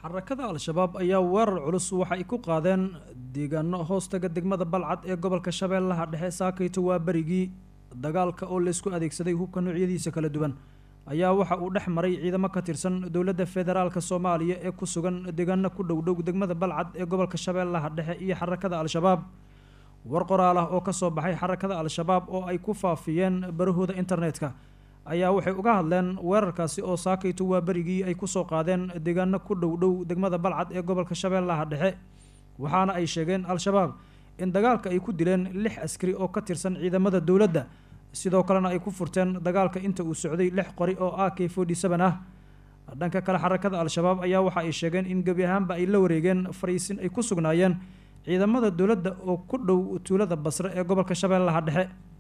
xarakada al-shabaab ayaa weerar culus waxa ay ku qaadeen deegaano hoostaga degmada balcad ee gobolka shabeellaha dhexe saakayto waa berigii dagaalka oo laysku adeegsaday hubka noocyadiisa kala duwan ayaa waxa uu dhex maray ciidamo ka tirsan dowladda federaalk soomaaliya ee ku sugan deegaano ku dhowdhow degmada balcad ee gobolka shabeellaha dhexe iyo xarakada al-shabaab war qoraal ah oo kasoo baxay xarakada al-shabaab oo ay ku faafiyeen barahooda internetka ayaa waxay uga hadleen weerarkaasi oo saakayto waa berigii ay kusoo qaadeen deegaano ku dhow dhow degmada balcad ee gobolka shabeellaha dhexe waxaana ay sheegeen al-shabaab in dagaalka ay ku dileen lix askari oo ka tirsan ciidamada dowladda sidoo kalena ay ku furteen dagaalka inta uu socday lix qori oo a k forty seven ah dhanka kale xarakada al-shabaab ayaa waxa ay sheegeen in gebi ahaanba ay la wareegeen fariisin ay ku sugnaayeen ciidamada dowladda oo ku dhow tuulada basre ee gobolka shabeellaha dhexe